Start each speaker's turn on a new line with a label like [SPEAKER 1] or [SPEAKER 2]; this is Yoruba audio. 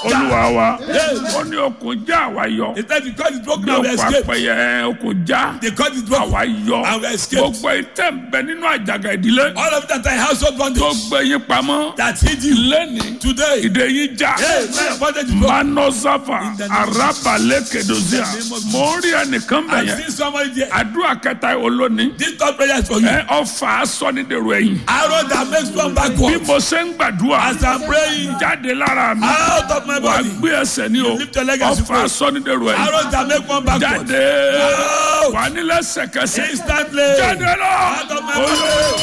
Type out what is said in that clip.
[SPEAKER 1] olúwa wa ó ní okùn já àwa yọ
[SPEAKER 2] He said, because it's broken
[SPEAKER 1] bí
[SPEAKER 2] and we
[SPEAKER 1] okùn
[SPEAKER 2] escaped.
[SPEAKER 1] apẹyẹ okùn já
[SPEAKER 2] The cord is broken.
[SPEAKER 1] àwa yọ
[SPEAKER 2] And we escaped.
[SPEAKER 1] gbogbo ìtẹ̀ ń bẹ nínú àjàgà ìdílé
[SPEAKER 2] All of that are household
[SPEAKER 1] tó
[SPEAKER 2] bondage
[SPEAKER 1] gbé yín pamọ́
[SPEAKER 2] that hid you
[SPEAKER 1] lẹ́ni
[SPEAKER 2] today.
[SPEAKER 1] ìdè yín já
[SPEAKER 2] Hey, man, bondage is broken.
[SPEAKER 1] manosafa
[SPEAKER 2] In the name of
[SPEAKER 1] arabalẹ kedozia
[SPEAKER 2] In the name of
[SPEAKER 1] mo ń rí ẹnìkan bẹ
[SPEAKER 2] I've
[SPEAKER 1] yẹn
[SPEAKER 2] seen somebody there.
[SPEAKER 1] àdúrà kẹta olóni
[SPEAKER 2] This third prayer is for you.
[SPEAKER 1] ẹ ọfà sọnidèrò ẹ̀yìn
[SPEAKER 2] Arrow that makes one
[SPEAKER 1] bí
[SPEAKER 2] backward.
[SPEAKER 1] mo ṣe ń gbàdúrà
[SPEAKER 2] As I'm praying,
[SPEAKER 1] jáde lára mi
[SPEAKER 2] out of my
[SPEAKER 1] wà
[SPEAKER 2] body.
[SPEAKER 1] gbé ẹsẹ̀ ní o
[SPEAKER 2] lift your leg as you
[SPEAKER 1] ọfà
[SPEAKER 2] pray.
[SPEAKER 1] sọnidèrò ẹ̀yìn
[SPEAKER 2] Arrow that make one backward.
[SPEAKER 1] jáde
[SPEAKER 2] Out.
[SPEAKER 1] wà nílẹ̀ sẹ̀kẹsẹ̀
[SPEAKER 2] Instantly.
[SPEAKER 1] jáde lọ
[SPEAKER 2] Out of my
[SPEAKER 1] olóò.
[SPEAKER 2] body.